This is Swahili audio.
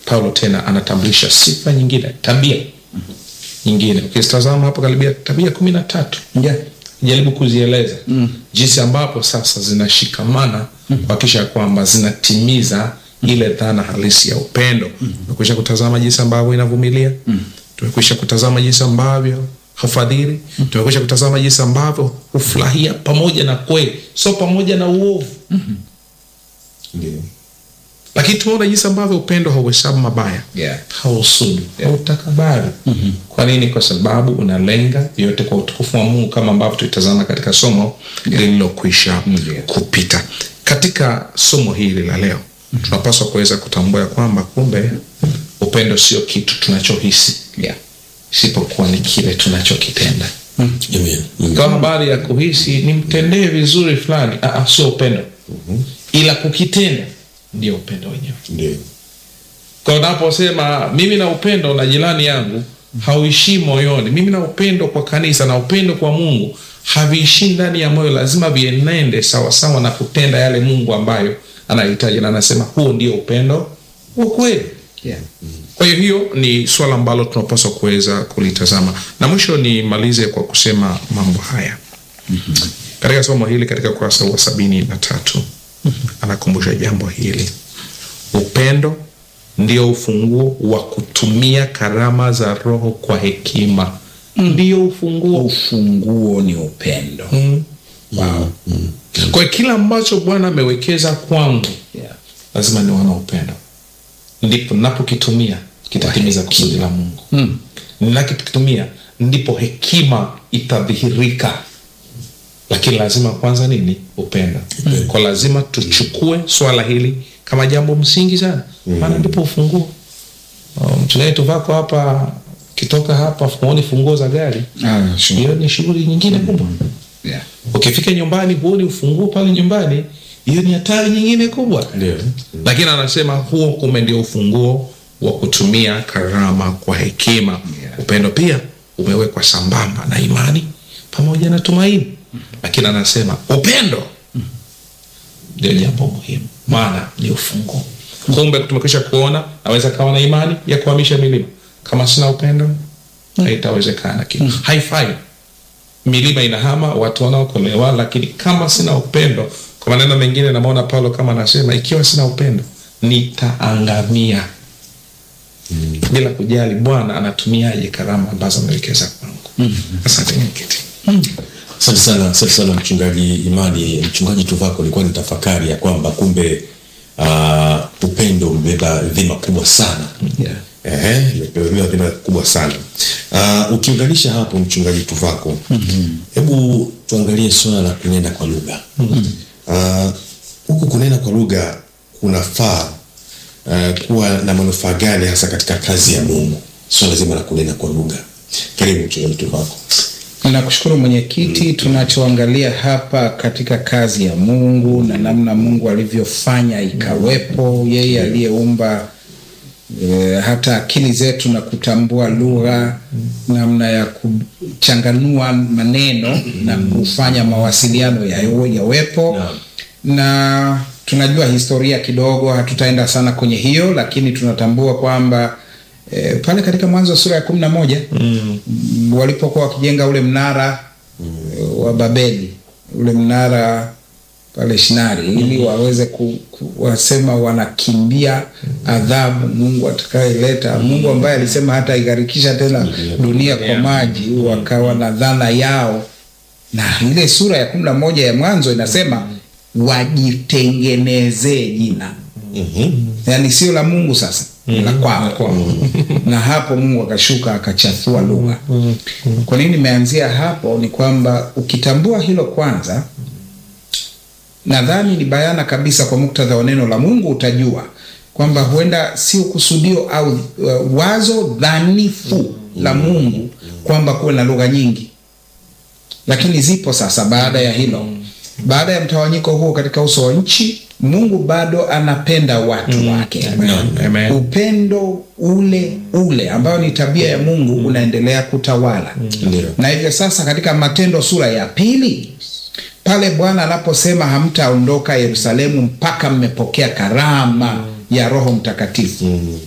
Paulo tena anatambulisha sifa nyingine, tabia nyingine. Ukitazama hapo karibia tabia kumi na tatu Yeah. jaribu kuzieleza jinsi ambapo sasa zinashikamana kuhakikisha kwamba zinatimiza ile dhana halisi ya upendo. Tumekwisha kutazama jinsi ambavyo inavumilia, tumekwisha kutazama jinsi ambavyo hufadhili, tumekwisha kutazama jinsi ambavyo hufurahia pamoja na kweli, sio pamoja na uovu Ndio. lakini tumeona jinsi ambavyo upendo hauhesabu mabaya Yeah. hausudu hautakabari kwa nini kwa sababu unalenga yote kwa utukufu wa mungu kama ambavyo tulitazama katika somo lililokwisha kupita katika somo hili la leo tunapaswa kuweza kutambua ya kwamba kumbe upendo sio kitu tunachohisi Yeah. isipokuwa ni kile tunachokitenda Amen. Mm. kwa habari ya kuhisi nimtendee vizuri fulani ah, ah, sio upendo ila kukitenda ndio upendo wenyewe Ndio. kwa unaposema mimi na upendo na jirani yangu hauishii moyoni mimi na upendo kwa kanisa na upendo kwa mungu haviishii ndani ya moyo lazima vienende sawasawa na kutenda yale mungu ambayo anahitaji na anasema huo ndio upendo wa kweli Yeah. kwa hiyo hiyo ni swala ambalo tunapaswa kuweza kulitazama na mwisho nimalize kwa kusema mambo haya katika somo hili katika ukurasa wa sabini na tatu anakumbusha jambo hili upendo ndio ufunguo wa kutumia karama za roho kwa hekima ndio ufunguo Ufunguo ni upendo. mm. Wow. kwa hiyo kila ambacho bwana amewekeza kwangu Yeah. lazima niwe na upendo ndipo napokitumia kitatimiza kusudi la mungu Mm. ninakitumia ndipo hekima itadhihirika lakini lazima kwanza nini upendo kwa lazima tuchukue swala hili kama jambo msingi sana maana ndipo ufunguo Oh, mchungaji tuvako hapa kitoka hapa huoni funguo za gari Ah, sure. hiyo ni shughuli nyingine kubwa Yeah. ukifika nyumbani huoni ufunguo pale nyumbani hiyo ni hatari nyingine kubwa Ndio. lakini anasema huo kumbe ndio ufunguo wa kutumia karama kwa hekima Yeah. upendo pia umewekwa sambamba na imani pamoja na tumaini lakini anasema upendo ndio jambo muhimu maana ni ufunguo kumbe tumekwisha kuona naweza kawa na imani ya kuhamisha milima kama sina upendo haitawezekana kitu haifai milima inahama watu wanaokolewa lakini kama sina upendo kwa maneno mengine namwona paulo kama anasema ikiwa sina upendo nitaangamia bila kujali bwana anatumiaje karama ambazo amewekeza kwangu asante mwenyekiti Asante sana, asante sana mchungaji Imani. Mchungaji Tuvako, nilikuwa ni tafakari ya kwamba kumbe uh, upendo umebeba dhima kubwa sana Yeah. Ehe, imebeba dhima kubwa sana uh, ukiunganisha hapo mchungaji Tuvako, hebu tuangalie swala la kunena kwa lugha Ah, huku kunena kwa lugha kunafaa uh, kuwa na manufaa gani hasa katika kazi ya Mungu, swala zima la kunena kwa lugha? Karibu mchungaji Tuvako. Nakushukuru mwenyekiti. Tunachoangalia hapa katika kazi ya Mungu na namna Mungu alivyofanya ikawepo, yeye aliyeumba e, hata akili zetu na kutambua lugha, namna ya kuchanganua maneno na kufanya mawasiliano yawe- yawepo Naam. na tunajua historia kidogo, hatutaenda sana kwenye hiyo, lakini tunatambua kwamba e, pale katika Mwanzo sura ya kumi na moja mm. walipokuwa wakijenga ule mnara mm. wa Babeli, ule mnara pale Shinari ili waweze ku, ku, wasema wanakimbia adhabu Mungu atakayeleta, Mungu ambaye alisema hata igharikisha tena dunia kwa maji, wakawa na dhana yao na ile sura ya kumi na moja ya Mwanzo inasema wajitengenezee jina yaani sio la Mungu sasa mm la kwao na hapo Mungu akashuka akachafua lugha. Kwa nini nimeanzia hapo? Ni kwamba ukitambua hilo kwanza, nadhani ni bayana kabisa kwa muktadha wa neno la Mungu, utajua kwamba huenda sio kusudio au uh, wazo dhanifu la Mungu kwamba kuwe na lugha nyingi, lakini zipo sasa. Baada ya hilo, baada ya mtawanyiko huo katika uso wa nchi, Mungu bado anapenda watu wake. Amen. Amen. Upendo ule ule ambayo ni tabia ya Mungu unaendelea kutawala Ndio. na hivyo sasa katika Matendo sura ya pili pale Bwana anaposema hamtaondoka Yerusalemu mpaka mmepokea karama ya Roho Mtakatifu